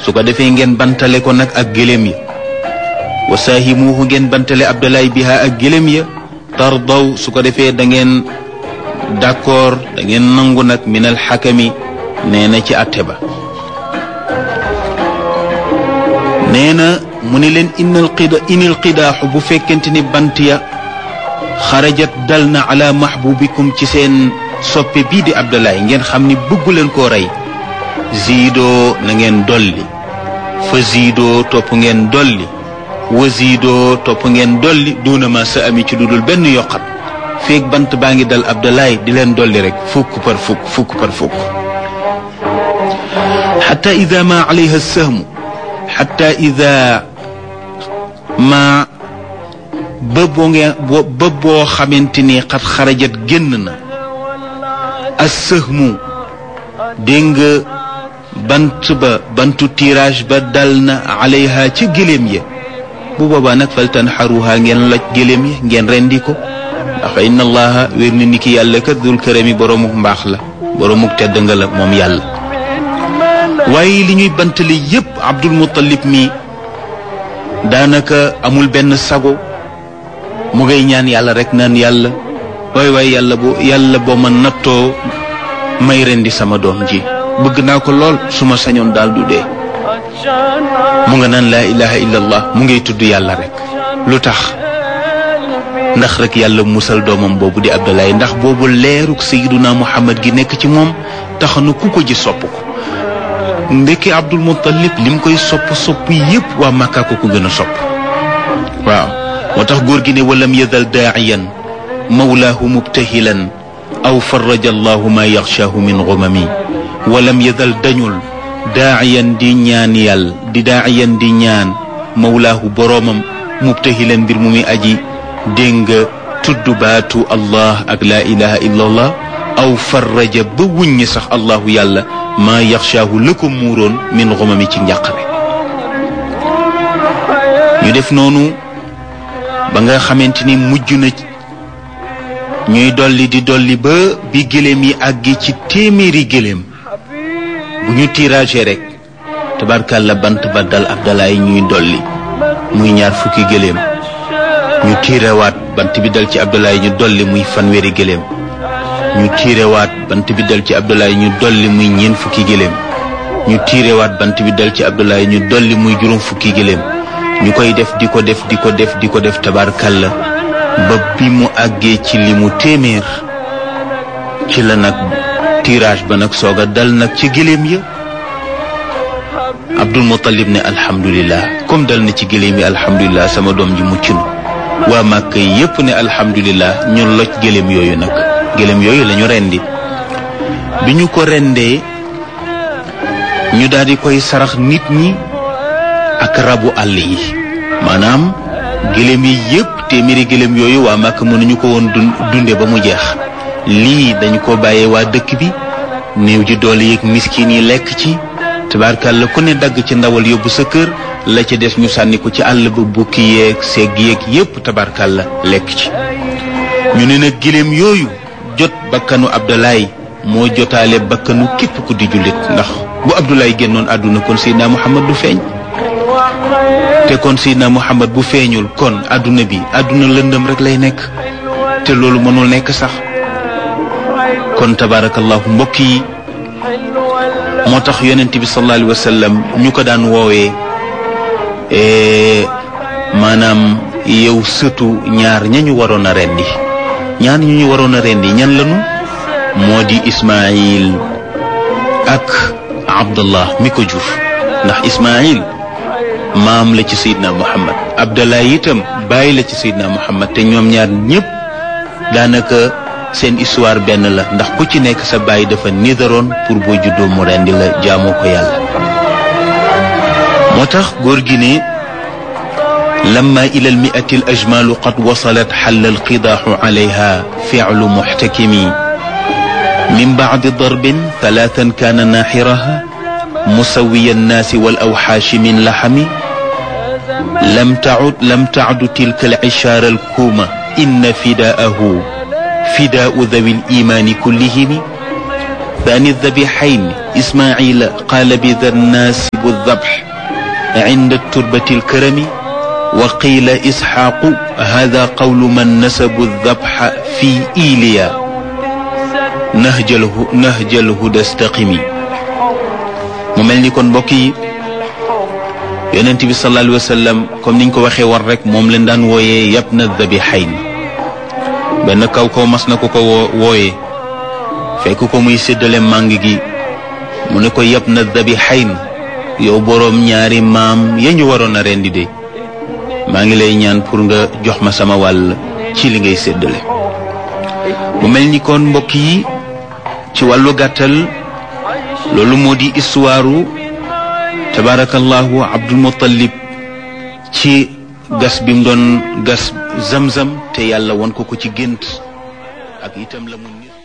su ko defee ngeen bantale ko nag ak gëléem ya wa saahimuuhu ngeen bantale abdalaay biha ak gëléem ya tardaw su ko defee da ngeen d'accord da ngeen nangu nag minal xakami nee na ci atte ba nee na mu ne leen inal qida inil qidaaxu bu fekkente ni bant ya xarajat dal na ala mahbubikum ci seen soppe bii di abdalaay ngeen xam ni bëggu leen koo rey ziidoo na ngeen dolli fa ziidoo topp ngeen dolli wa ziidoo topp ngeen dolli duuna ma sa ami ci dudul benn yokkat feeg bant baa ngi dal abdalaay di leen dolli rek fukk par fukk fukk par fukk xata ida ma alayha sahmu xata ida ma ba boo ngeen ba boo xamante ni xat xarajat génn na as sahmu dégg nga bant ba bantu tirage ba dal na alayha ca gëléem ya bu boobaa nag fal tanxaruha ngeen loj gëléem ya ngeen rendi ko ndax inna allaha wér na ni ki yàlla kat dul kërami boroomuk mbaax la boroomuk tedd nga la moom yàlla waaye li ñuy bantale yépp abdul muttalib mi daanaka amul benn sago mu ngay ñaan yàlla rek naan yàlla waay waay yàlla bu yàlla boo ma nattoo may rendi sama doom ji bëgg naa ko lool su ma sañoon daal du dee mu nga naan laa ilaha illallah mu ngay tudd yàlla rek lu tax ndax rek yàlla musal doomam boobu di abdalaay ndax boobu leeruk sayiduna muhammad gi nekk ci moom tax na ku ko ji sopp ko ndekki abdul muttalib lim koy sopp sopp yépp waa màkkaa ko ko gën a sopp waaw moo tax góor gi ne walam yazal daaciyan mawlaahu mubtahilan aw faraja allahu ma yaxshaahu min gumami walam yazal dañul daaciyan di ñaan yàlla di daaciyan di ñaan mawlaahu boroomam mubtahilan mbir mu muy aji dégg nga tudd baatu allah ak laa ilaha illa allah aw faraja ba wuññi sax allahu yàlla maa yaxshaahu la ko muuroon min xumami ci njàqare ñu def noonu ba nga xamante ni mujj na ñuy dolli di dolli ba bi gëléem yi àggi ci téeméeri gëléem bu ñu tirage rek tabarkàlla bant ba dal abdalaay ñuy dolli muy ñaar fukki gëléem ñu tiirewaat bant bi dal ci abdalaay ñu dolli muy fanweeri gëléem ñu tiirewaat bant bi dal ci abdulaay ñu dolli muy ñeent fukki gëléem ñu tiirewaat bant bi dal ci abdulaay ñu dolli muy juróom fukki gëléem ñu koy def di ko def di ko def di ko def tabarkalla ba bi mu àggee ci li mu téeméer ci la nag tirage ba nag soog a dal nag ci gëléem ya abdul muttalib ne alhamdulillah comme dal na ci gëléem yi alhamdulillah sama doom ji mucc na waa màkk yépp ne alhamdulillah ñu loj gëléem yooyu nag gëléem yooyu lañu rendi bi ñu ko rendee ñu daal di koy sarax nit ñi ak rabu àll yi maanaam gëléem yi yépp téeméeri gëléem yooyu waa màkk mënuñu ko woon dunde ba mu jeex lii dañu ko bàyyee waa dëkk bi néew ji doole yeeg miskin yi lekk ci tabaarkàlla ku ne dagg ci ndawal yóbbu sa kër la ca des ñu sànni ko ci àll ba bukki yeeg segg yeeg yépp tabaarkàlla lekk ci ñu ne nag gëléem yooyu jot bakkanu Abdoulaye moo jotaale bakkanu képp ku di jullit ndax bu Abdoulaye génnoon àdduna kon Seydina Muhammad du feeñ te kon Seydina Muhammad bu feeñul kon àdduna bi àdduna lëndëm rek lay nekk te loolu mënul nekk sax kon tabaarakallahu mbokk yi moo tax yonent bi sallallahu alayhi wa sallam ñu ko daan woowee maanaam yow sëtu ñaar ñañu waroon a rendi ñaar ñu ñu waroon a rendi ñan lanu moo di Ismaayil ak Abdallah mi ko jur ndax Ismaayil maam la ci Seydina Muhammad Abdallah itam bàyyi la ci Seydina Muhammad te ñoom ñaar ñëpp daanaka seen histoire benn la ndax ku ci nekk sa bàyyi dafa nidaroon pour boo juddoo mu rendi la jaamoo ko yàlla moo tax góor gi ne لما إلى المئة الأجمال قد وصلت حل القداح عليها فعل محتكم من بعد ضرب ثلاثا كان ناحرها مسوي الناس والأوحاش من لحم لم تعد لم تعد تلك العشار الكومة إن فداءه فداء ذوي الإيمان كلهم ثاني الذبيحين إسماعيل قال بذا الناسب الذبح عند التربة الكرم وقيل إسحاق هذا قول من نسب الذبح في إيليا نهج اله نهج الهدى استقمي mu mel ni kon mbokk yi yonent bi sallallahu alayhi wa sallam comme niñ ko waxee war rek moom leen daan wooyee yab na dabihayn benn kaw kaw mas na ko ko wooyee fekk ko muy séddale màng gi mu ne ko yab na dabihayn yow boroom ñaari maam ya ñu waroon a rendi de maa ngi lay ñaan pour nga jox ma sama wàll ci li ngay séddale mu mel ni kon mbokk yi ci wàllu gàttal loolu moo di histoire tabarakallahu abdul muttalib ci gas bi mu doon gas zamzam te yàlla won ko ko ci gént ak itam la mu nit